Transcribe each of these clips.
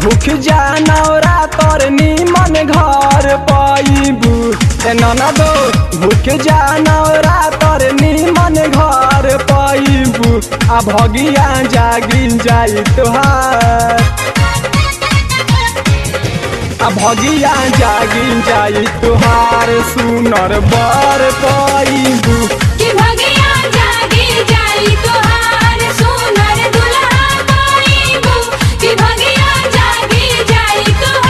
भूख जानौरा तोर निमन घर पाइबू ए ननदो भूख जानौरा तोर निमन घर पाइबू आ भगिया जागी जाई तोहार आ भगिया जागी जाई तोहार सुनर बर पाइबू कि भगिया जागी जाई तोहार सुनर दुल्हा पाइबू कि भगिया जागी जाई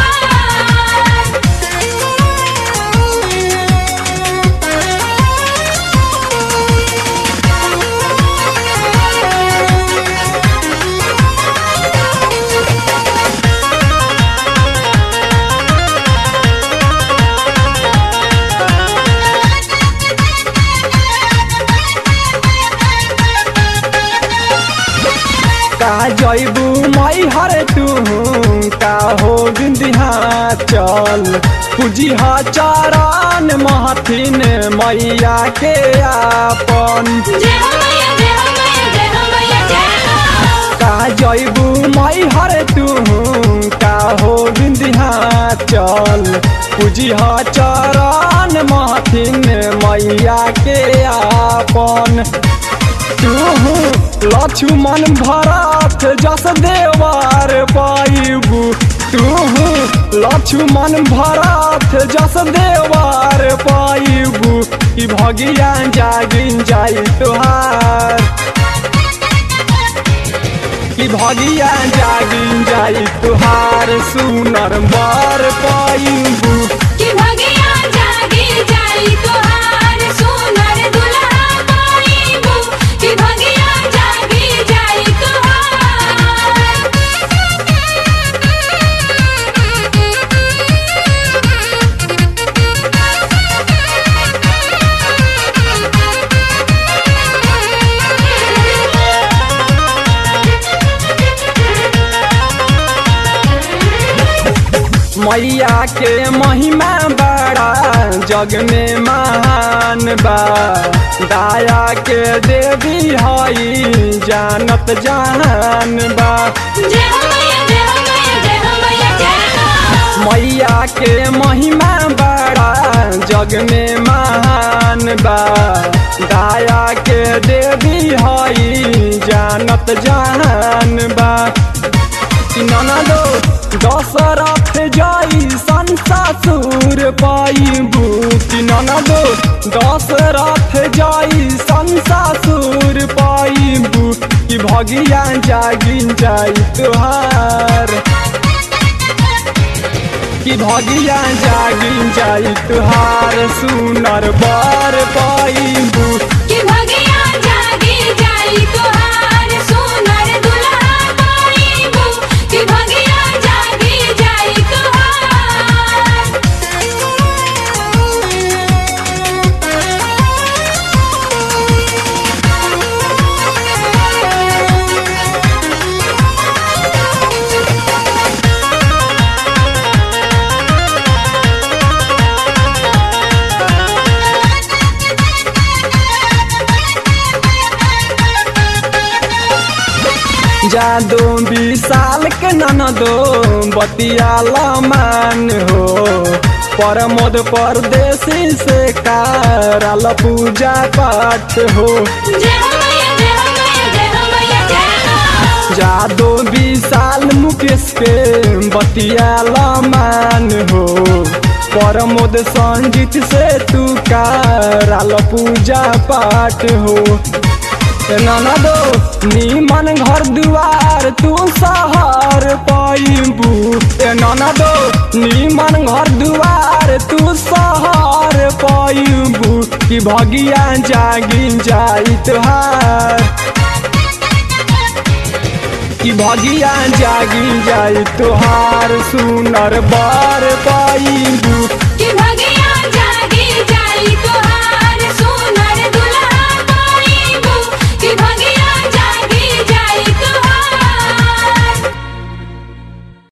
का जैबू मई हर तू का हो बिंदिहा चल पूजी चरण महथिन मैया के आपन जय हो मैया जय हो मैया जय हो मैया जय हो का जैबू मई हर तू का हो बिंदिहा चल पूजी चरण महथिन मैया के आपन तू लक्ष्मण भरत जस देवार पाइबू तू लक्ष्मण भरत जस देवार पाइबू ई भगिया जागिन जाई तोहार ई भगिया जागिन जाई तोहार सुनर बर पाइबू कि भगिया जागी जाई तोहार सुनर दुल्हा पाइबू कि भगिया जागी जाई मैया के महिमा बड़ा जग में महान बा दाया के देवी हई जानत जहान बा जय हो मैया जय हो मैया जय हो मैया जय हो मैया के महिमा बड़ा जग में महान बा दाया के देवी हई जानत जहान बा ननदो दशरथ जाई संसासुर पाइबू कि ननदो दशरथ जाई संसासुर पाइबू कि भगिया जागी जाई तुहार कि भगिया जागी जाई तुहार सुनर बर पाइबू कि भगिया जागी जाई तोहार सुनर दुल्हा पाइबू कि भगिया जागी जाई जादो विशाल के ननदो बतियाला मान हो परमोद परदेसी से कारल पूजा पाठ हो जय हो मैया जय हो मैया जय हो मैया जय हो जादो विशाल मुकेश के बतियाला मान हो परमोद संजीत से तू कारल पूजा पाठ हो ननदो नीमन घर दुआर तू सहर पाइबू ए ननदो नीमन घर दुआर तू सहर पाइबू कि भगिया जागी जाई तुहार कि भगिया जागी जाई तुहार सुनर बर